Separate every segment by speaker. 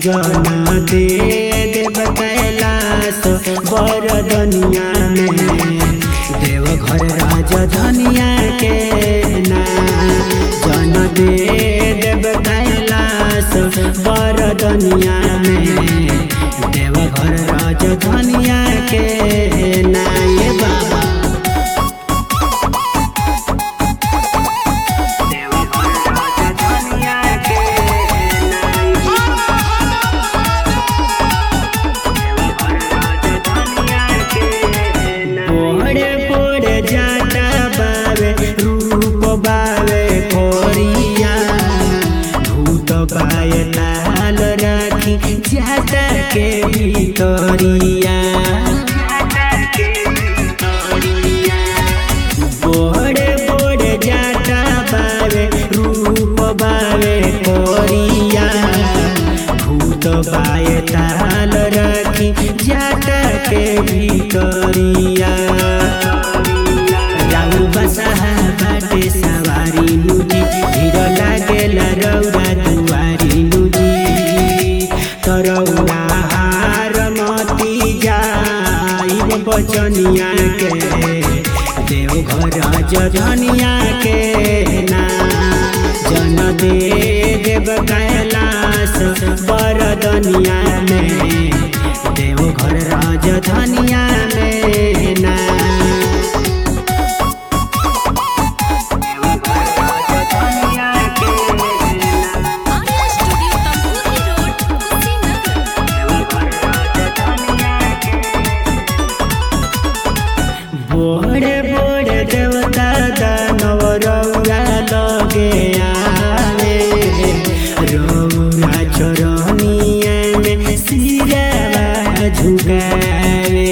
Speaker 1: जना दे देव कैलाश बरदनिया में देव घर राजधनिया के ना जन दे देव कैलाश बरदनिया में देव घर राजधनिया के ना ये बाबा देव घर राजधनिया के पोड़े पोड़े जाता बावे रूप बावे कोरिया भूत बाय लाल राखी जाता के भीतरिया बोड़े बोड़े जाता बावे रूप बावे कोरिया भूत बाय ताल राखी जाता के भीतरिया राउर बसाहा बाटे सवारी नुजी धीर लागेल रौरा दुआरी नुजी तरौरा हार मती जाई बचनिया के देव घर जनिया के ना जन दे देव कैलाश बरदनिया में देव घर राजधनिया में ना
Speaker 2: आर्या स्टूडियो तंबूरी रोड कुशीनगर
Speaker 1: बोड़े बोड़े देवता दानव रौरा लगे आवे रौरा चरनिया में सिरावा झुकावे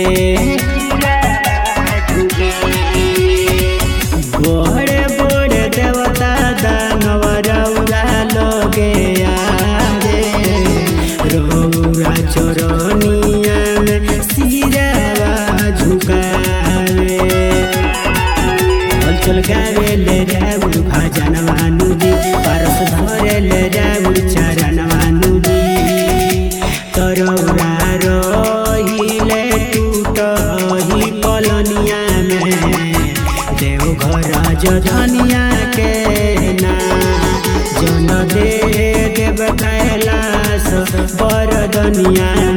Speaker 1: बोड़े बोड़े देवता दानव रौरा लगे आवे रौरा चरनिया में सिरावा झुकावे चल गावे ले राउर भजन मानुजी परस धरे ले राउर चरण मानुजी तरौरा रहिले टूटही पलनिया में देव घर जधनिया के ना जन दे देव कैलाश बरदनिया